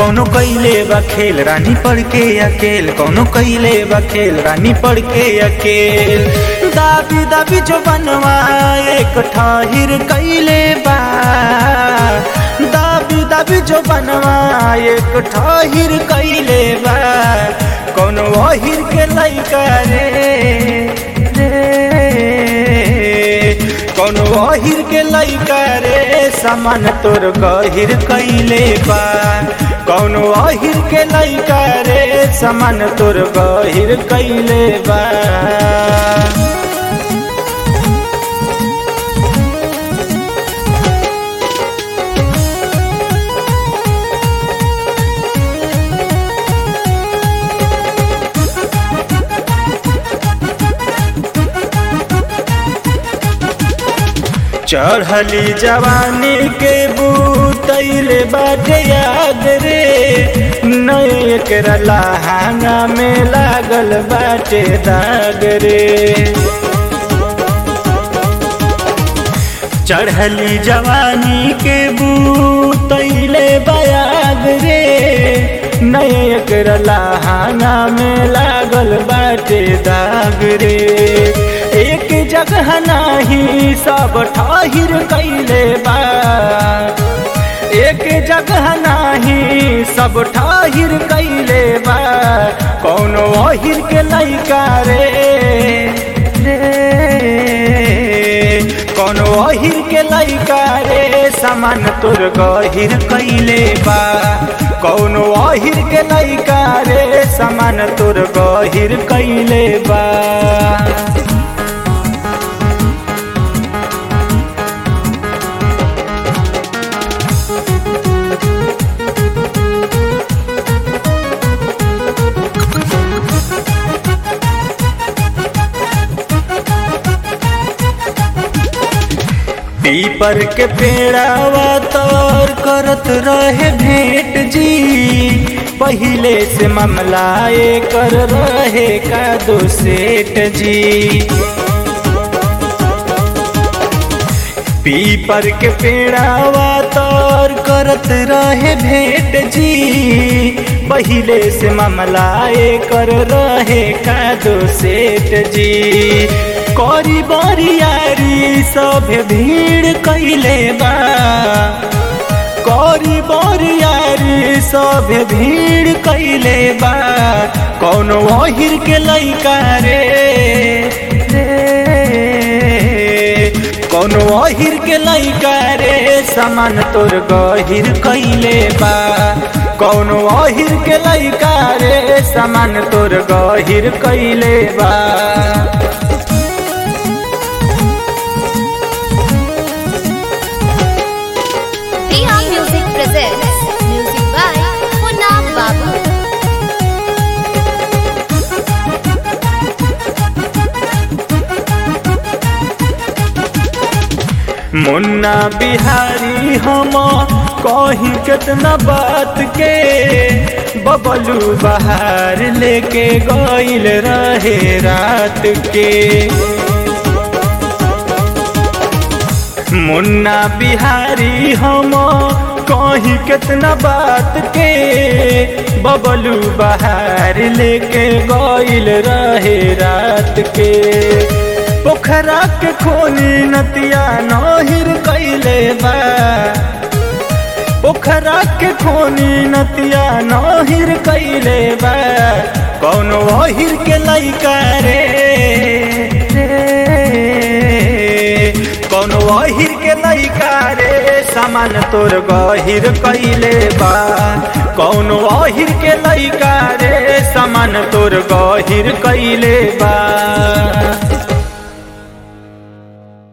कौनो कैले बा खेल रानी पढ़ के अकेल कौनो कैले बा खेल रानी पढ़ के अकेल दाबी दाबी जो बनवा एक ठाहिर कैले बा दाबी दाबी जो बनवा एक ठाहिर कैले बा कौनो अहिर के लैका रे रे कौनो अहिर के लैका रे समान तोर गहिर कैले बा कौनो अहिर के लैका रे समान तोर गहिर कैले बा चढ़ली जवानी के बूतैले बाटे याद रे नए एकरा लहांगा में लागल बाटे दाग रे चढ़ली जवानी के बूतैले बयाग रे नए एकरा लहांगा में लागल बाटे दाग रे एक जगह नाही सब ठाहिर कैले बा एक जगह नाही सब ठाहिर कैले बा कौनो अहिर के लैका रे रे कौनो अहिर के लैका रे समान तोर गहिर कैले बा कौनो अहिर के लैका रे समान तोर गहिर कैले बा पीपर के पेड़ावा तौर करत रहे भेंट जी पहिले से मामला कर रहे का दो सेठ जी पीपर के पेड़ावा तौर करत रहे भेंट जी पहिले से मामला कर रहे का दो सेठ जी करी बरियारी सब भीड़ कैले बा करी बरियारी सब भीड़ कैले बा कौनो अहिर के लैका रे कौनो अहिर के लैका रे समान तोर गहिर कैले बा कौनो अहिर के लैका रे समान तोर गहिर कैले बा Priya Music presents music by Munna Babu. मुन्ना बिहारी हम कहीं कितना बात के बबलू बहार लेके गईल रहे रात के मुन्ना बिहारी हम कहीं कितना बात के बबलू बहार लेके गईल रहे रात के पोखरा के खोनी नतिया नहिर कैले बा पोखरा के खोनी नतिया नहिर कैले बा कौनो अहिर के लैका रे कौनो अहिर के लैका रे सामान तोर गहिर कैले बा कौनो अहिर के लैका रे सामान तोर गहिर कैले बा